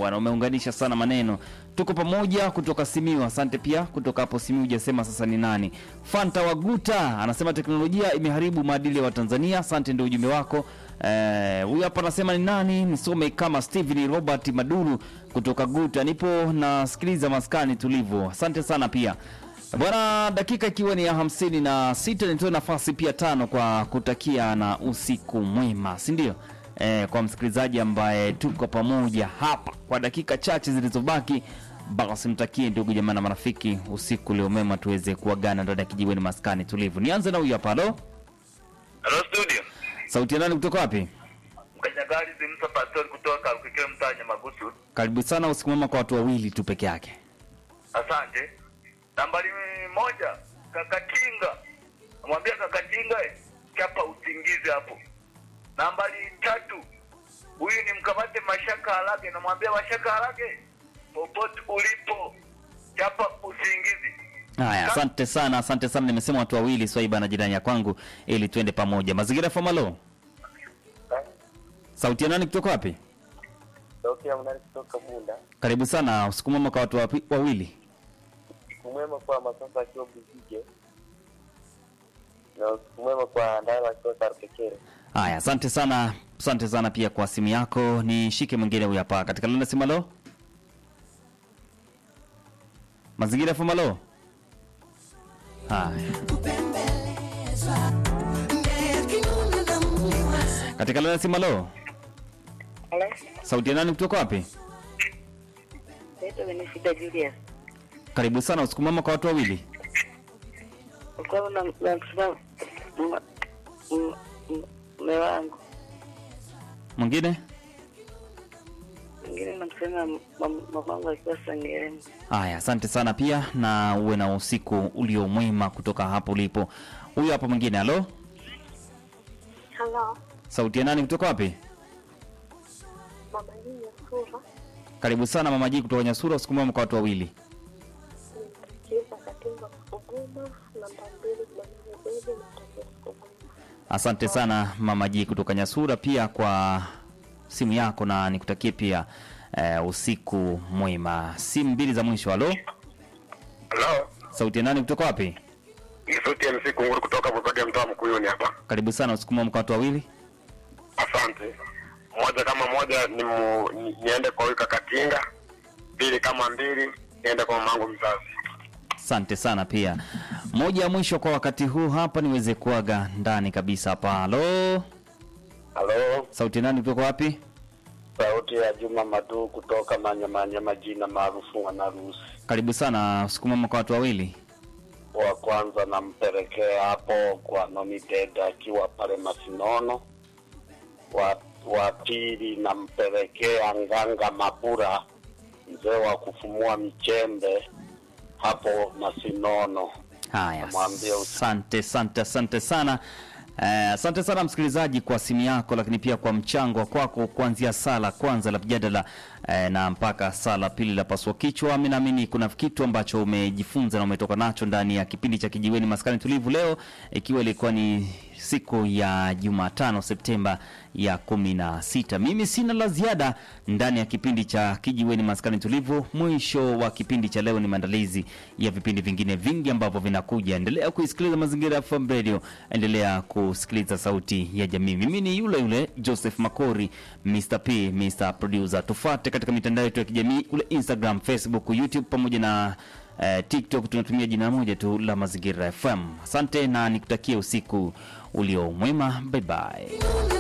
bwana, umeunganisha sana maneno. Tuko pamoja kutoka Simiu, asante pia kutoka hapo Simiu. Hujasema sasa ni nani. Fanta Waguta anasema teknolojia imeharibu maadili ya Watanzania. Asante, ndio ujumbe wako. Eh, huyu hapa anasema ni nani, nisome kama Steven Robert Maduru kutoka Guta. Nipo nasikiliza maskani tulivu. Asante sana pia bwana, dakika ikiwa ni ya hamsini na sita nitoe nafasi pia tano kwa kutakia na usiku mwema, si ndio? Eh, kwa msikilizaji ambaye tuko pamoja hapa kwa dakika chache zilizobaki, basi mtakie ndugu jamaa na marafiki usiku leo mema, tuweze kuagana ndani ya kijiweni maskani tulivu. Nianze na huyu hapa. Halo, Hello studio. sauti ya nani kutoka wapi? Mkanyagari Zimsa Pastor kutoka Kalukikile mtaa Nyamagusu. Karibu sana, usiku mwema kwa watu wawili tu peke yake. Asante. Nambari moja, Kakatinga. Namwambia Kakatinga eh, chapa usingizi hapo. Nambari tatu, huyu ni mkamate Mashaka Harage. Namwambia Mashaka Harage, popote ulipo, chapa usingizi. Haya, asante sana, asante sana. Nimesema watu wawili, Swaiba na jirani ya kwangu, ili tuende pamoja. Mazingira Famalo, sauti ya nani kutoka wapi? Sauti ya mnani kutoka Bunda. Karibu sana, usiku mwema kwa watu wapi- wawili. Usiku mwema kwa Masasa akiwa Buzige na usiku mwema kwa Ndala akiwa Karpekere. Haya, asante sana, asante sana pia kwa simu yako. Nishike mwingine huyu hapa katika landa simalo. Mazingira Famalo. Haya, katika landa simalo, Hello, sauti ya nani kutoka wapi? naitwa Benefita Julius. Karibu sana, usiku mwema kwa watu wawili. Ulikuwa na namsema mume wangu, Mwingine mwingine namsema mamangu akiwa Sengerema. Haya, asante sana pia, na uwe na usiku ulio mwema kutoka hapo ulipo. Huyu hapa mwingine. Halo, Halo, sauti ya nani kutoka wapi? mama hii ya sura Karibu sana mama Ji kutoka Nyasura, usiku mwema kwa watu wawili. nimtakiza katinga kuguma namba mbili Bwana Bebe natakia kuguma. Asante sana mama Ji kutoka Nyasura pia kwa simu yako, na nikutakie pia eh, usiku mwema. Simu mbili za mwisho. Halo, Hello. sauti ya nani kutoka wapi? Ni sauti ya MC Kunguru kutoka Bukage mtaa Mkuyuni hapa. Karibu sana, usiku mwema kwa watu wawili. Asante. Moja kama moja ni mu, ni, niende kwa huyu Kakatinga. Mbili kama mbili niende kwa mamangu mzazi. Asante sana pia. Moja ya mwisho kwa wakati huu hapa niweze kuaga ndani kabisa hapa. Halo, Halo, sauti ya nani kutoka wapi? sauti ya Juma Madu kutoka Manyamanyama, jina maarufu Mwanarusi. Karibu sana usiku mwema kwa watu wawili. Wa kwanza nampelekea hapo kwa Nomited akiwa pale Masinono. Wa, wa pili nampelekea Nganga Mabura, mzee wa kufumua michembe hapo Masinono. Haya, Namwambia usi- asante asante asante sana. Eh, Asante sana msikilizaji kwa simu yako, lakini pia kwa mchango wa kwako kuanzia sala kwanza la mjadala eh, na mpaka sala pili la pasua kichwa. Mimi naamini kuna kitu ambacho umejifunza na umetoka nacho ndani ya kipindi cha Kijiweni Maskani Tulivu leo, ikiwa ilikuwa ni siku ya Jumatano Septemba ya kumi na sita. Mimi sina la ziada ndani ya kipindi cha Kijiweni Maskani Tulivu. Mwisho wa kipindi cha leo ni maandalizi ya vipindi vingine vingi ambavyo vinakuja. Endelea kuisikiliza Mazingira FM Radio, endelea kusikiliza Sauti ya Jamii. Mimi ni yule yule Joseph Makori, Mr P, Mr Producer. Tufuate katika mitandao yetu ya kijamii kule Instagram, Facebook, YouTube pamoja na eh, TikTok. Tunatumia jina moja tu la Mazingira FM. Asante na nikutakie usiku ulio mwema. Bye bye.